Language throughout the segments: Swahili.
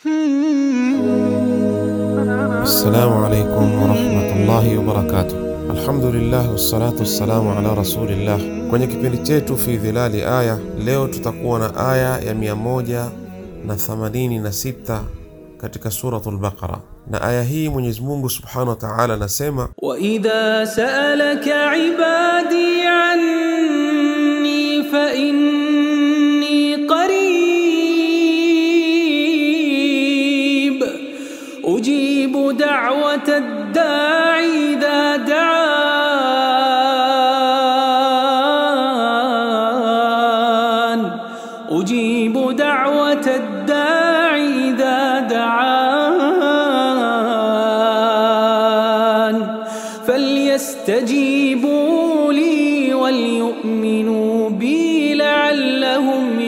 Assalamu alaikum warahmatullahi wabarakatuh. Alhamdulillah wassalatu wassalamu ala rasulillah. Kwenye kipindi chetu fi dhilali aya, leo tutakuwa na aya ya 186 katika suratul Baqara, na aya hii Mwenyezi Mungu subhanahu wa ta'ala anasema وإذا سألك عبادي عني فإني قريب أجيب دعوة الداع إذا دعان أجيب دعوة الداع إذا دعان فليستجيبوا لي وليؤمنوا بي لعلهم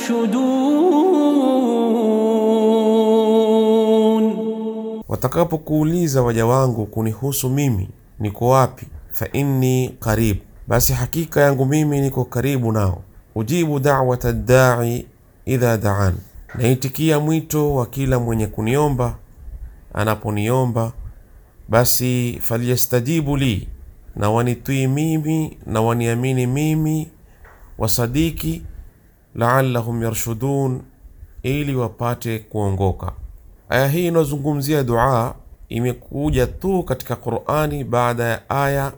يرشدون watakapokuuliza waja wangu kunihusu mimi niko wapi, fa inni qarib, basi hakika yangu mimi niko karibu nao. Ujibu da'wata dai idha daan, naitikia mwito wa kila mwenye kuniomba anaponiomba. Basi falyastajibu li, na wanitwii mimi na waniamini mimi, wasadiki laallahum yarshudun, ili wapate kuongoka. Aya hii inayozungumzia dua imekuja tu katika Qurani baada ya aya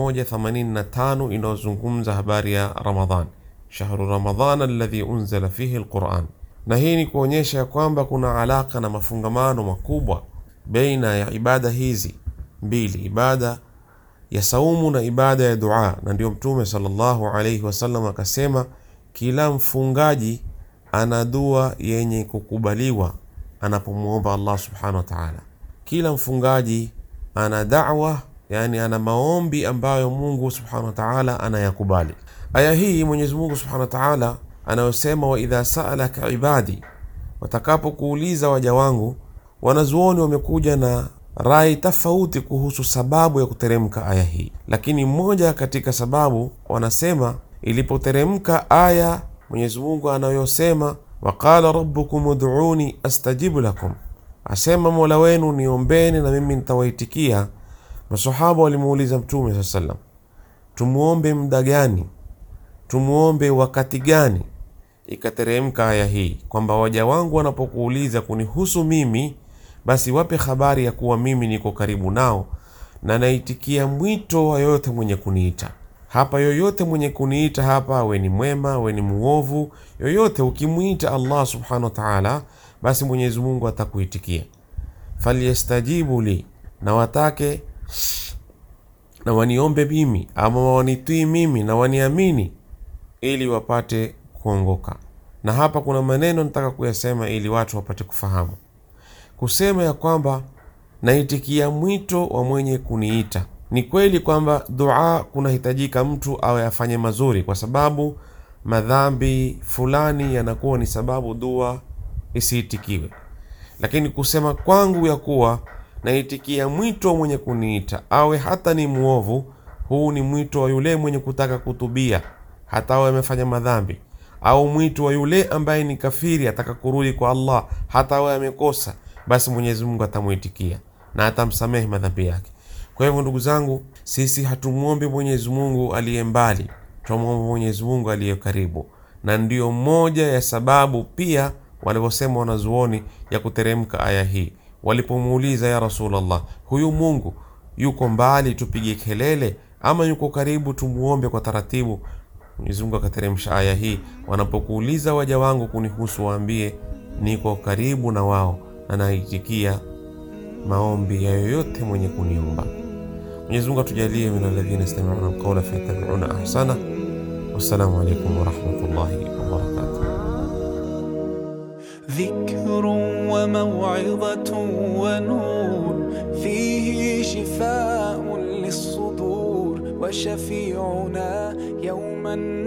185 inayozungumza habari ya Ramadhan, shahru Ramadhan alladhi unzila fihi alquran. Na hii ni kuonyesha ya kwamba kuna alaka na mafungamano makubwa baina ya ibada hizi mbili, ibada ya saumu na ibada ya dua. Na ndio Mtume sallallahu alayhi wasallam akasema, kila mfungaji ana dua yenye kukubaliwa anapomwomba Allah subhanahu wa ta'ala. Kila mfungaji ana da'wa, yani ana maombi ambayo Mungu subhanahu wa ta'ala anayakubali. Aya hii Mwenyezi Mungu subhanahu wa ta'ala anayosema, wa idha sa'alaka ibadi, watakapokuuliza waja wangu. Wanazuoni wamekuja na rai tofauti kuhusu sababu ya kuteremka aya hii, lakini mmoja katika sababu wanasema ilipoteremka aya Mwenyezi Mungu anayosema waqala rabbukum ud'uni astajibu lakum, asema mola wenu niombeni na mimi nitawaitikia. Masahaba walimuuliza Mtume saa sallam, tumuombe muda gani? Tumuombe wakati gani? Ikateremka aya hii kwamba waja wangu wanapokuuliza kunihusu mimi, basi wape habari ya kuwa mimi niko karibu nao na naitikia mwito wa yoyote mwenye kuniita hapa yoyote mwenye kuniita hapa, awe ni mwema awe ni muovu, yoyote ukimwita Allah subhanahu wa ta'ala, basi Mwenyezi Mungu atakuitikia. Falyastajibu li, na watake na waniombe mimi ama wanitwii mimi na waniamini, ili wapate kuongoka. Na hapa kuna maneno nataka kuyasema ili watu wapate kufahamu, kusema ya kwamba naitikia mwito wa mwenye kuniita ni kweli kwamba dua kunahitajika mtu awe afanye mazuri, kwa sababu madhambi fulani yanakuwa ni sababu dua isiitikiwe. Lakini kusema kwangu ya kuwa naitikia mwito wa mwenye kuniita, awe hata ni mwovu, huu ni mwito wa yule mwenye kutaka kutubia, hata awe amefanya madhambi, au mwito wa yule ambaye ni kafiri, ataka kurudi kwa Allah, hata awe amekosa, basi Mwenyezi Mungu atamwitikia na atamsamehe madhambi yake. Kwa hivyo ndugu zangu, sisi hatumwombi Mwenyezi Mungu aliye mbali, tunamwomba Mwenyezi Mungu aliye karibu, na ndiyo moja ya sababu pia walivyosema wanazuoni ya kuteremka aya hii, walipomuuliza ya Rasulullah, huyu Mungu yuko mbali tupige kelele ama yuko karibu tumuombe kwa taratibu? Mwenyezi Mungu akateremsha aya hii, wanapokuuliza waja wangu kunihusu, waambie niko karibu na wao na naitikia maombi ya yoyote mwenye kuniomba. Mwenyezi Mungu atujalie min alladhina yastami'una alqawla fayattabi'una ahsana. Wassalamu alaykum wa rahmatullahi wa barakatuh. ذكر وموعظة ونور فيه شفاء للصدور وشفيعنا يوم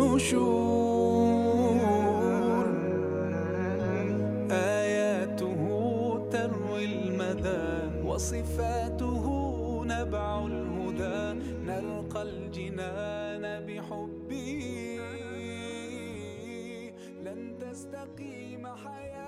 النشور آياته تروي المدى وصفاته نبع الهدى نلقى الجنان بحبه لن تستقيم حياة